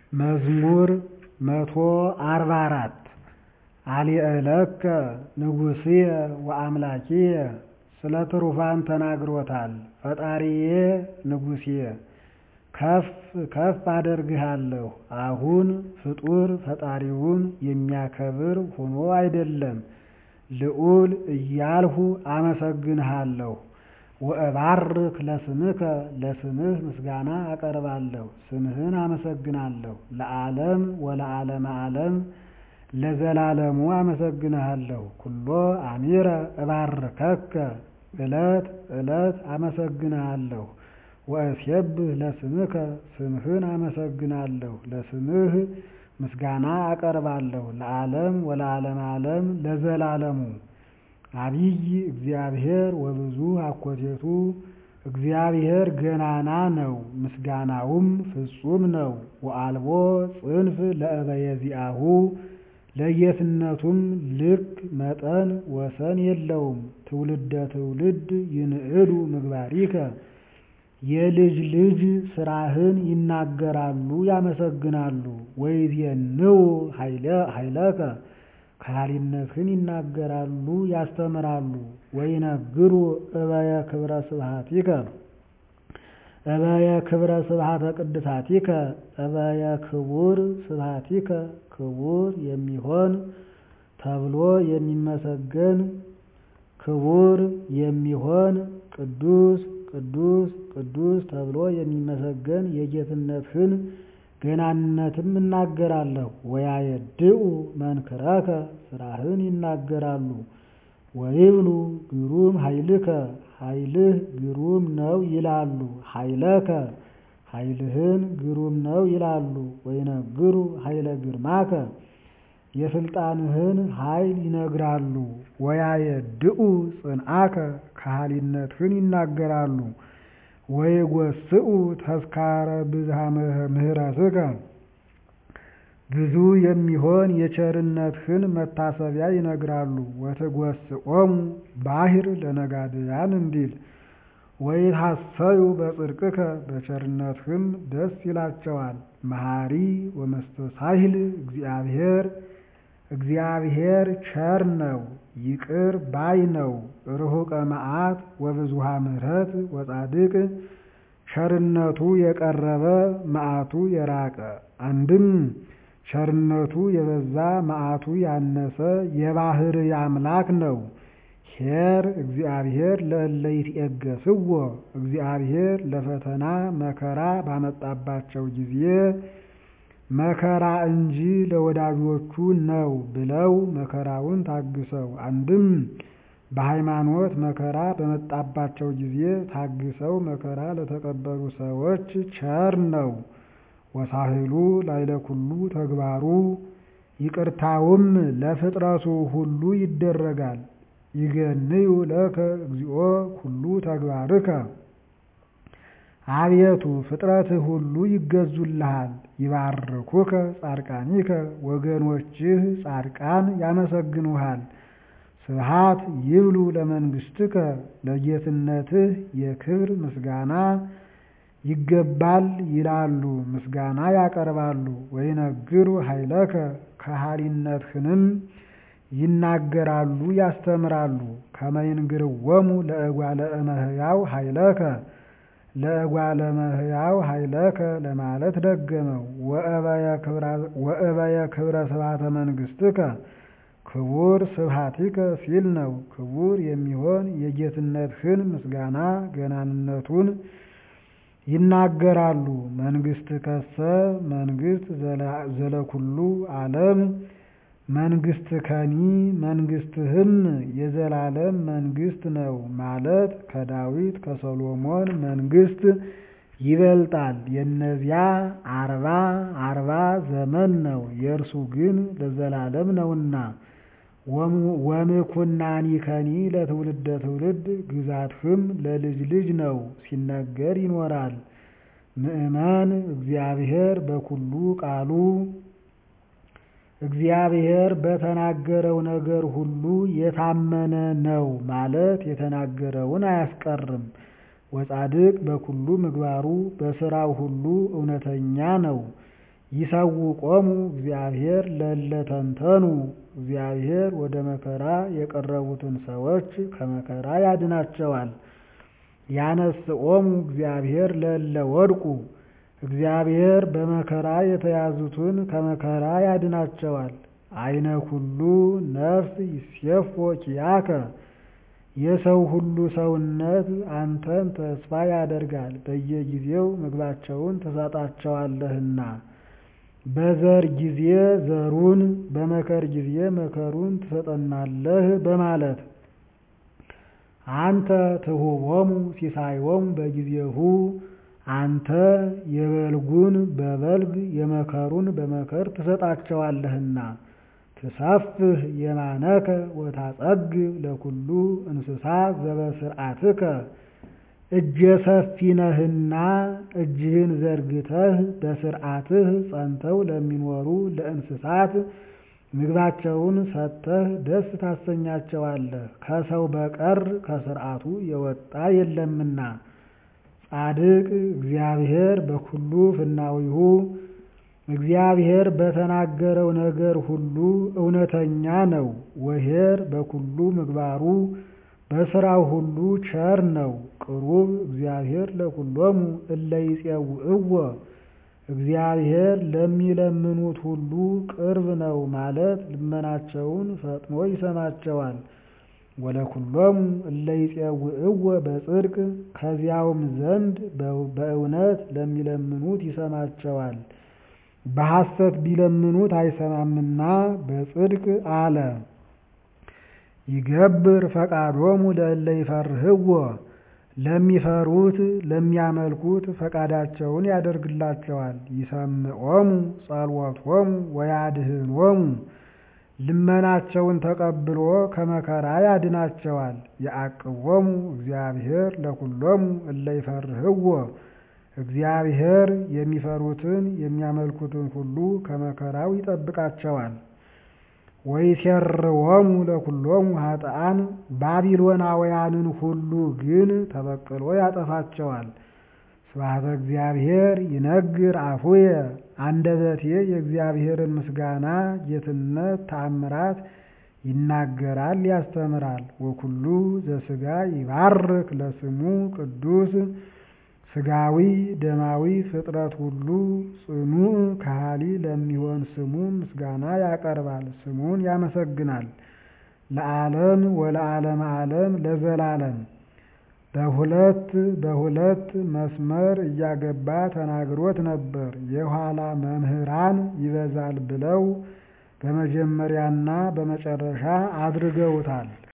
መዝሙር መቶ አርባ አራት አልየዕለከ ንጉሥየ ወአምላኪየ ስለ ትሩፋን ተናግሮታል ፈጣሪዬ ንጉሥየ ከፍ ከፍ አደርግሃለሁ አሁን ፍጡር ፈጣሪውን የሚያከብር ሆኖ አይደለም ልዑል እያልሁ አመሰግንሃለሁ ወእባርክ ለስምከ ለስምህ ምስጋና አቀርባለሁ ስምህን አመሰግናለሁ ለዓለም ወለዓለመ ዓለም ለዘላለሙ አመሰግንሃለሁ ኩሎ አሚረ እባርከከ ዕለት ዕለት አመሰግንሃለሁ ወእሴብህ ለስምከ ስምህን አመሰግናለሁ ለስምህ ምስጋና አቀርባለሁ ለዓለም ወለዓለመ ዓለም ለዘላለሙ አቢይ እግዚአብሔር ወብዙ አኮቴቱ እግዚአብሔር ገናና ነው ምስጋናውም ፍጹም ነው ወአልቦ ጽንፍ ለእበየዚአሁ ለጌትነቱም ልክ መጠን ወሰን የለውም ትውልደ ትውልድ ይንዕዱ ምግባሪከ የልጅ ልጅ ስራህን ይናገራሉ ያመሰግናሉ ወይዜንው ኃይለከ ከሃሊነትህን ይናገራሉ ያስተምራሉ ወይነግሩ እበየ ክብረ ስብሐቲከ እበየ ክብረ ስብሐተ ቅድሳቲከ እበየ ክቡር ስብሐቲከ ክቡር የሚሆን ተብሎ የሚመሰገን ክቡር የሚሆን ቅዱስ ቅዱስ ቅዱስ ተብሎ የሚመሰገን የጌትነትህን ገናንነትም እናገራለሁ ወያየድኡ መንክረከ ስራህን ይናገራሉ ወይብሉ ግሩም ኃይልከ ኃይልህ ግሩም ነው ይላሉ ኃይለከ ኃይልህን ግሩም ነው ይላሉ ወይነግሩ ኃይለ ግርማከ የስልጣንህን ኃይል ይነግራሉ ወያየድኡ ጽንዓከ ከሃሊነትህን ይናገራሉ ወይጎስኡ ተስካረ ብዝሃ ምህረትከ ብዙ የሚሆን የቸርነትህን መታሰቢያ ይነግራሉ ወትጎስኦሙ ባሕር ለነጋድያን እንዲል ወይትሐሰዩ በጽድቅከ በቸርነትህም ደስ ይላቸዋል መሐሪ ወመስተሳሂል እግዚአብሔር እግዚአብሔር ቸር ነው ይቅር ባይ ነው ርሑቀ መዓት ወብዙሃ ምሕረት ወጻድቅ ቸርነቱ የቀረበ መዓቱ የራቀ አንድም ቸርነቱ የበዛ መዓቱ ያነሰ የባሕርይ አምላክ ነው ኄር እግዚአብሔር ለእለ ይትዔገሥዎ እግዚአብሔር ለፈተና መከራ ባመጣባቸው ጊዜ መከራ እንጂ ለወዳጆቹ ነው ብለው መከራውን ታግሰው አንድም በሃይማኖት መከራ በመጣባቸው ጊዜ ታግሰው መከራ ለተቀበሉ ሰዎች ቸር ነው ወሳህሉ ላይለ ኩሉ ተግባሩ ይቅርታውም ለፍጥረቱ ሁሉ ይደረጋል ይገንዩ ለከ እግዚኦ ኩሉ ተግባርከ አቤቱ ፍጥረትህ ሁሉ ይገዙልሃል ይባርኩከ ጻድቃኒከ ወገኖችህ ጻድቃን ያመሰግኑሃል ስብሐት ይብሉ ለመንግሥትከ ለጌትነትህ የክብር ምስጋና ይገባል ይላሉ ምስጋና ያቀርባሉ ወይነግሩ ኃይለከ ከሃሊነትህንም ይናገራሉ ያስተምራሉ ከመይንግርወሙ ለእጓለ እመሕያው ኃይለከ ለእጓለ እመሕያው ኃይለከ ለማለት ደገመው ወእበየ ክብረ ስብሐተ መንግሥትከ ክቡር ስብሐቲከ ሲል ነው ክቡር የሚሆን የጌትነትህን ምስጋና ገናንነቱን ይናገራሉ መንግሥትከሰ መንግሥት ዘለኩሉ ዓለም መንግሥትከኒ መንግሥትህም የዘላለም መንግሥት ነው ማለት ከዳዊት ከሰሎሞን መንግሥት ይበልጣል የእነዚያ አርባ አርባ ዘመን ነው የእርሱ ግን ለዘላለም ነውና ወምኩናኒከኒ ለትውልደ ትውልድ ግዛትህም ለልጅ ልጅ ነው ሲነገር ይኖራል ምእመን እግዚአብሔር በኩሉ ቃሉ እግዚአብሔር በተናገረው ነገር ሁሉ የታመነ ነው ማለት የተናገረውን አያስቀርም ወጻድቅ በኩሉ ምግባሩ በሥራው ሁሉ እውነተኛ ነው ይሰውቆሙ እግዚአብሔር ለእለ ተንተኑ እግዚአብሔር ወደ መከራ የቀረቡትን ሰዎች ከመከራ ያድናቸዋል። ያነስኦሙ እግዚአብሔር ለእለ ወድቁ እግዚአብሔር በመከራ የተያዙትን ከመከራ ያድናቸዋል። አይነ ኩሉ ነፍስ ይሴፎ ኪያከ የሰው ሁሉ ሰውነት አንተን ተስፋ ያደርጋል፣ በየጊዜው ምግባቸውን ትሰጣቸዋለህና። በዘር ጊዜ ዘሩን በመከር ጊዜ መከሩን ትሰጠናለህ በማለት አንተ ትሁቦሙ ሲሳዮሙ በጊዜሁ አንተ የበልጉን በበልግ የመከሩን በመከር ትሰጣቸዋለህና። ትሰፍህ የማነከ ወታጸግብ ለኩሉ እንስሳ ዘበስርዓትከ እጀ ሰፊ ነህና እጅህን ዘርግተህ በስርዓትህ ጸንተው ለሚኖሩ ለእንስሳት ምግባቸውን ሰጥተህ ደስ ታሰኛቸዋለህ። ከሰው በቀር ከስርዓቱ የወጣ የለምና። ጻድቅ እግዚአብሔር በኩሉ ፍናዊሁ እግዚአብሔር በተናገረው ነገር ሁሉ እውነተኛ ነው። ወኄር በኩሉ ምግባሩ በስራው ሁሉ ቸር ነው። ቅሩብ እግዚአብሔር ለኩሎሙ እለ ይፄውዕዎ እግዚአብሔር ለሚለምኑት ሁሉ ቅርብ ነው ማለት ልመናቸውን ፈጥኖ ይሰማቸዋል። ወለኩሎሙ እለ ይፄውዕዎ በጽድቅ ከዚያውም ዘንድ በእውነት ለሚለምኑት ይሰማቸዋል። በሐሰት ቢለምኑት አይሰማምና በጽድቅ አለ። ይገብር ፈቃዶሙ ለእለ ይፈርህዎ ለሚፈሩት ለሚያመልኩት ፈቃዳቸውን ያደርግላቸዋል። ይሰምዖሙ ጸልወቶሙ ወያድኅኖሙ ልመናቸውን ተቀብሎ ከመከራ ያድናቸዋል። የዐቅቦሙ እግዚአብሔር ለኩሎሙ እለ ይፈርህዎ እግዚአብሔር የሚፈሩትን የሚያመልኩትን ሁሉ ከመከራው ይጠብቃቸዋል። ወይሴርዎሙ ለኩሎሙ ኃጥኣን ባቢሎናውያንን ሁሉ ግን ተበቅሎ ያጠፋቸዋል። ስብሐተ እግዚአብሔር ይነግር አፉየ አንደበቴ የእግዚአብሔርን ምስጋና ጌትነት ተአምራት ይናገራል ያስተምራል። ወኩሉ ዘሥጋ ይባርክ ለስሙ ቅዱስ ሥጋዊ ደማዊ ፍጥረት ሁሉ ጽኑዕ ከሃሊ ለሚሆን ስሙ ምስጋና ያቀርባል፣ ስሙን ያመሰግናል። ለዓለም ወለዓለመ ዓለም ለዘላለም በሁለት በሁለት መስመር እያገባ ተናግሮት ነበር። የኋላ መምህራን ይበዛል ብለው በመጀመሪያና በመጨረሻ አድርገውታል።